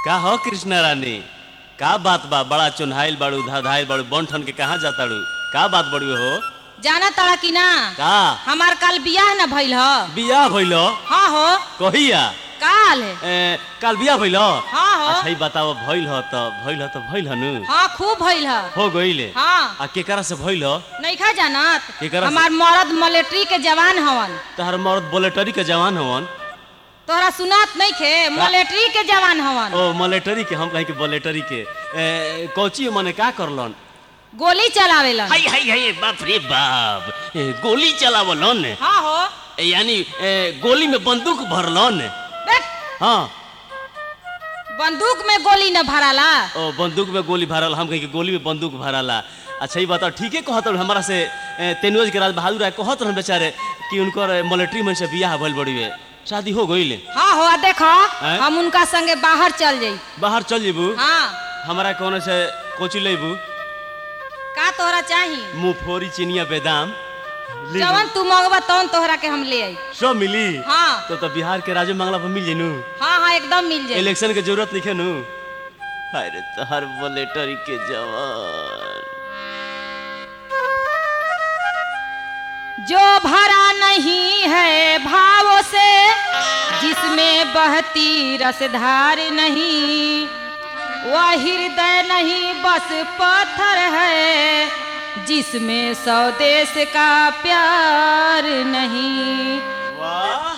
का हो कृष्णा रानी का बात बा बड़ा चुन्हाइल बाड़ू धाधाइल बाड़ू बंठन के कहाँ जाताड़ू का बात बड़ी हो जाना तड़ा कि ना का हमार काल बियाह न भइल ह बियाह भइल हाँ हो कहिया काल ए, काल बियाह भइल हाँ हो अच्छा ही बताओ भइल ह त भइल ह त भइल ह नु हाँ खूब भइल ह हो गइले हाँ आ केकरा से भइल ह नइखा जानत केकरा से? हमार मर्द मिलिट्री के जवान हवन तहर मर्द बुलेटरी के जवान हवन तोहरा सुनात नइखे मिलिट्री के जवान हवन ओ मिलिटरी के हम कहीं के बुलेटरी के ए, कोची मने का करलन गोली चलावेलन हाय हाय हाय बाप रे बाप ए, गोली चलावलन हाँ हो ए, यानी ए, गोली में बंदूक भरलन देख हाँ बंदूक में गोली न भराला ओ बंदूक में गोली भरल हम कहीं के गोली में बंदूक भरला अच्छा ये बताओ ठीके कहत रहन हमारा से ए, तेनुज के राज बहादुर राय कहत रहन बेचारे कि उनकर मिलिट्री में से बियाह भइल बड़ी है शादी हो गइल हाँ हो आ देखो हैं? हम उनका संगे बाहर चल जाई बाहर चल जेबू हाँ हमारा कौन से कोची लेबू का तोहरा चाही मुफोरी चिनिया बेदाम लेबू। जवन तू मंगवा तवन तोहरा के हम ले आई सब मिली हाँ तो तो बिहार के राजू मंगला पर मिल जेनू हाँ हाँ एकदम मिल जाई इलेक्शन के जरूरत नहीं है नु अरे तोहर बुलेटरी के जवान जो भरा नहीं है भावों से जिसमें बहती रसधार नहीं वह हृदय नहीं बस पत्थर है जिसमें स्वदेश का प्यार नहीं वाह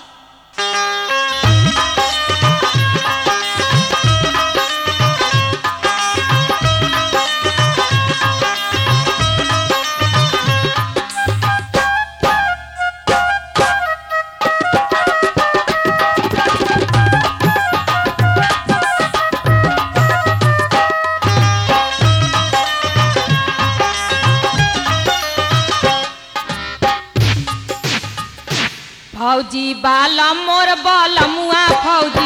फौजी बालम मोर बालमुआ फौजी